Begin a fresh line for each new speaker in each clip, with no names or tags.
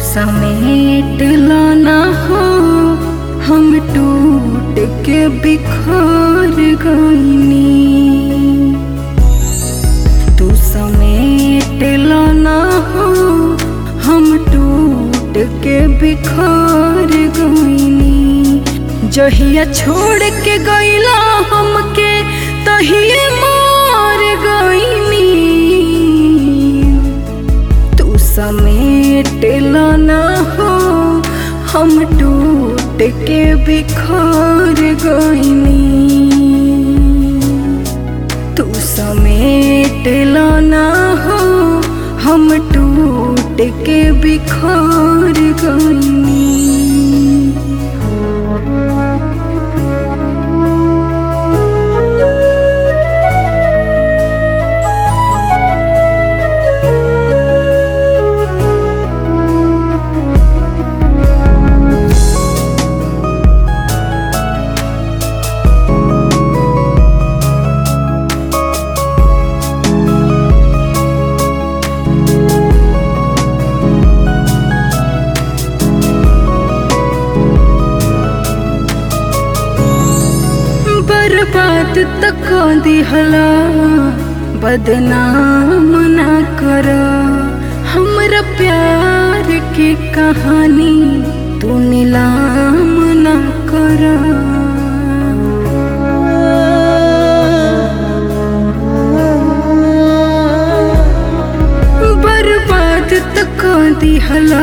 समेट लाना हो हम टूट के बिखर गईनी तू समेट लाना हो हम टूट के बिखर गईनी जहिया छोड़ के गईला हमके तहिए मार गईनी तू समेट लाना हो हम टूट के बिखर गईनी तू समेट लाना हो हम टूट के बिखर गईनी बर्बाद तक दिहला बदनाम ना कर हमरा प्यार के कहानी तू नीलाम ना कर बर्बाद तक दिहला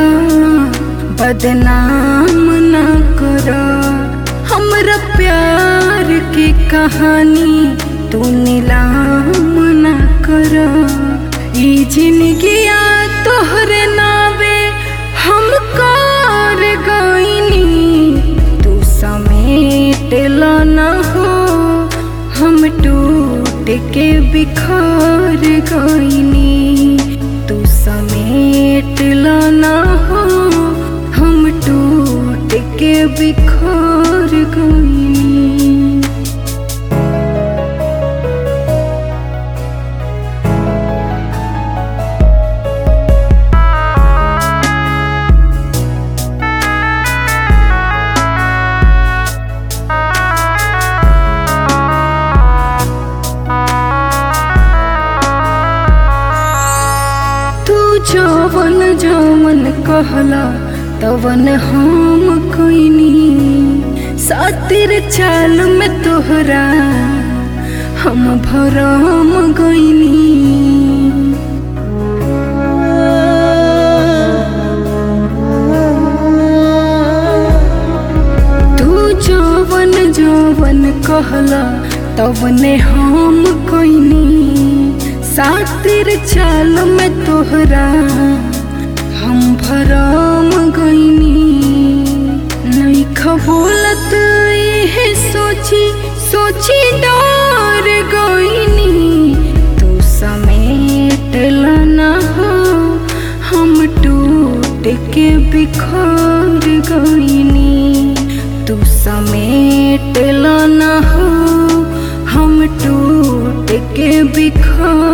बदनाम ना कर हमरा प्यार की कहानी तू नीलाम ना कर ई जिंदगिया तोहरे नावे हम कर गईनी तू समेट लाना हो हम टूट के बिखर गईनी तू समेट लाना हो हम टूट के बिखर गईनी तू जवन जवन कहला तवन हम कईनी सातिर चाल में तोहरा हम भरम गईनी तू जवन जवन कहला तवने हम कईनी सातिर चाल में तोहरा हम भरम गईनी नहीं खबोलत इहे सोची सोची डर गईनी तू समेट लाना हो हम टूट के बिखर गईनी तू समेट लाना हो हम टूट के बिखर